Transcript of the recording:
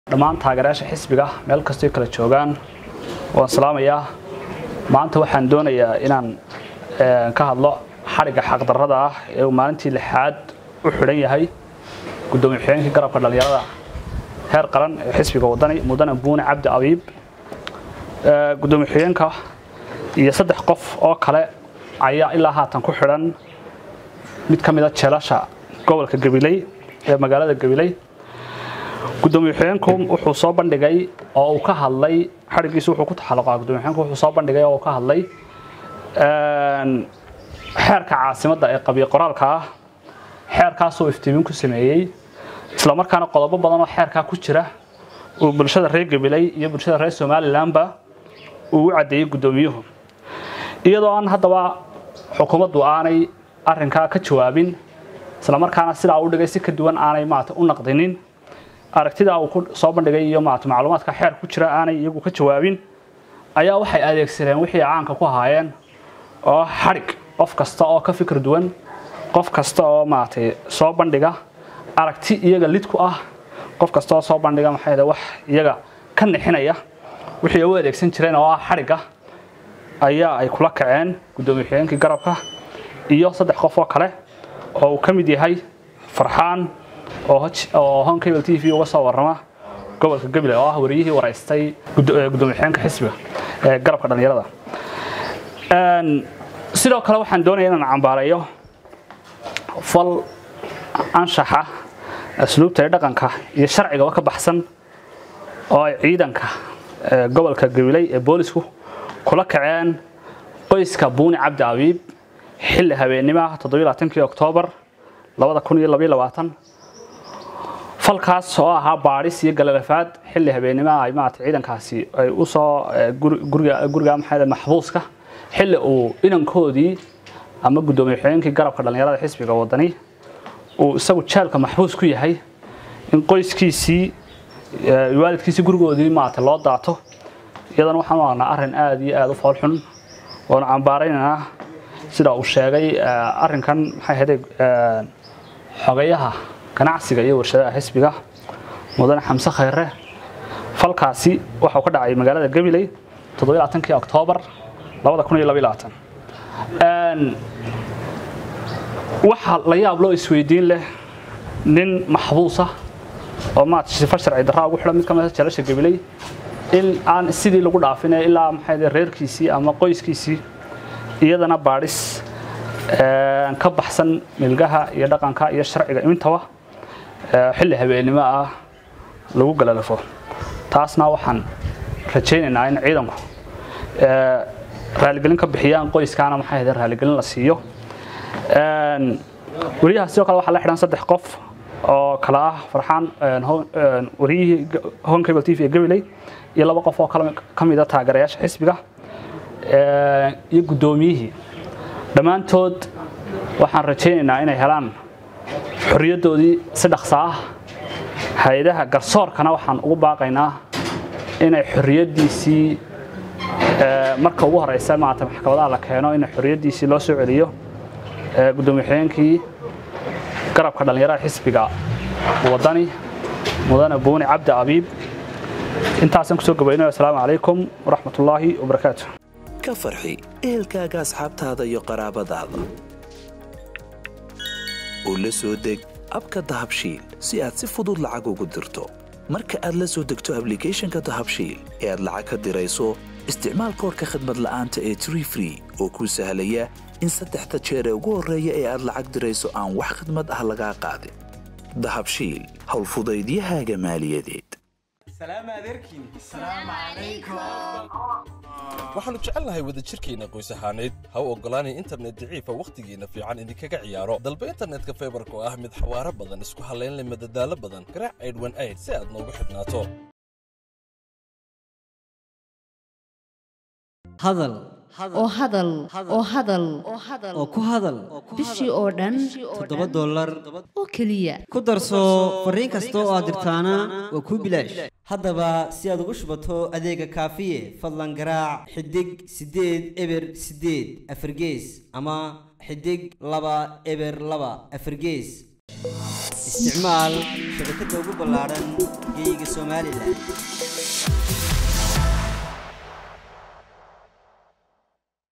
dhammaan taageerayaasha xisbiga meel kastoo kala joogaan waan salaamayaa maanta waxaan doonayaa inaan ka hadlo xadhigga xaqdarrada ah ee uu maalintii lixaad u xidhan yahay gudoomiye xigeenkii garabka dhallinyarada heer qaran ee xisbiga wadani mudane buune cabdi abiib gudoomiye xigeenka iyo saddex qof oo kale ayaa ilaa haatan ku xidhan mid ka mid a jeelasha gobolka gabiley ee magaalada gabiley gudoomiye xigeenku wuxuu soo bandhigay oo uu ka hadlay xadhiggiisu wuxuu ku taxalluqaa gudoomiye xigeenku wuxuu soo bandhigay oo uu ka hadlay xeerka caasimadda ee qabiil qoraalka ah xeerkaasoo iftiimin ku sameeyey isla markaana qodobo badan oo xeerkaa ku jira uu bulshada reer gabiley iyo bulshada reer somalilanba uu u caddeeyey guddoomiyuhu iyadoo aan haddaba xukuumaddu aanay arrinkaa ka jawaabin isla markaana sidaa u dhigay si ka duwan aanay maarata u naqdinin aragtida uu ku soo bandhigay iyo maarata macluumaadka xeer ku jira aanay iyagu ka jawaabin ayaa waxay adeegsadeen wixii caanka ku ahaayeen oo xadhig qof kasta oo ka fikir duwan qof kasta oo maaragtay soo bandhiga aragti iyaga lid ku ah qof kasta oo soo bandhiga maxay wax iyaga ka nixinaya wixii u adeegsan jireen oo ah xadhigga ayaa ay kula kaceen gudoomiye xigeenkii garabka iyo saddex qof oo kale oo uu ka mid yahay farxaan oo hon cable t v uga soo warrama gobolka gabiley oo ah wariyihii waraystay gudoomiye xigeenka xisbiga ee garabka dhallinyarada sidoo kale waxaan doonaya inaan cambaareeyo fal anshaxa asluubta ee dhaqanka iyo sharcigaba ka baxsan oo ay ciidanka gobolka gabiley ee boolisku kula kaceen qoyska buuni cabdi abiib xilli habeenimaha toddobaaatankii oktoobar falkaas oo ahaa baadhis iyo galalafaad xilli habeenimaha ay maarata ciidankaasi ay u soo guriga maxaa maxbuuska xilli uu inankoodii ama gudoomiye xigeenkii garabka dhallinyarada xisbiga wadani uu isagu jeelka maxbuus ku yahay in qoyskiisii waalidkiisii gurigoodii maarata loo daato iyadana waxaan u aragnaa arrin aada iyo aada u foolxun oona cambaaraynaynaa sida uu sheegay arrinkan maxay ahayde xogayaha ganacsiga iyo warshadaha xisbiga mudane xamse khayre falkaasi waxau ka dhacay magaalada gabiley toddobaaatankii oktoobar waxa la yaab loo isweydiin leh nin maxbuusa oo maarata sifar sharci darraa ugu xidhan mid ka mid a jeelasha gabiley in aan sidii lagu dhaafine ilaa maxay reerkiisii ama qoyskiisii iyadana baadhis ka baxsan milgaha iyo dhaqanka iyo sharciga intaba xilli habeennimo ah lagu galalafo taasna waxaan rajaynaynaa in ciidanku raaligelin ka bixiyaan qoyskaana maxay ahayd raaligelin la siiyo wariyaha sidoo kale waxaa la xidhan saddex qof oo kale ah farxaan wariyihii hon cable t v ee gabiley iyo laba qof oo kale ka mid a taageerayaasha xisbiga iyo guddoomiyihii dhammaantood waxaan rajaynaynaa inay helaan xorriyaddoodii si dhaqsa ah hay-adaha garsoorkana waxaan ugu baaqaynaa inay xorriyaddiisii marka ugu horeysa maarata maxkamadaha la keeno in xorriyaddiisii loo soo celiyo gudoomiye xigeenkii garabka dhallinyarada xisbiga wadani mudane buuni cabdi abiib intaasaan kusoo gabaynayo asalaamu calaykum waraxmatullaahi wabarakaatu ka farxi ehelkaaga asxaabtaada iyo qaraabadaada oo la soo deg abka dahabshiil si aad si fudud lacag ugu dirto marka aad la soo degto ablicathonka dahabshiil ee aad lacag ka dirayso isticmaal koorka khadmad la'aanta ee tree free oo kuu sahlaya in saddexda jeer ee ugu horreeya ee aad lacag dirayso aan wax khidmad ah lagaa qaadin dahabshiil howlfudaydiyahaaga maaliyadeed waxaannu jecelnahay wadajirkeenna qoys ahaaneed ha u oggolaanay internet daciifa wakhtigiinna fiican idinkaga ciyaaro dalba internetka faybarka oo ah mid xawaaro badan isku hallaynleh madadaalo badan garaac aydhwan ayd si aad noogu xidhnaato hadal oo hadal oo hadal oo ku hadal bishii oo dhan toddoba dollar oo keliya ku darso fariin kasta oo aad dirtaana waa kuu bilaash haddaba si aad ugu shubato adeega kaafiye fadlan garaac xidig siddeed eber siddeed afargees ama xidig laba eber laba afargees isticmaal shabakadda ugu ballaaran geeyiga somalilan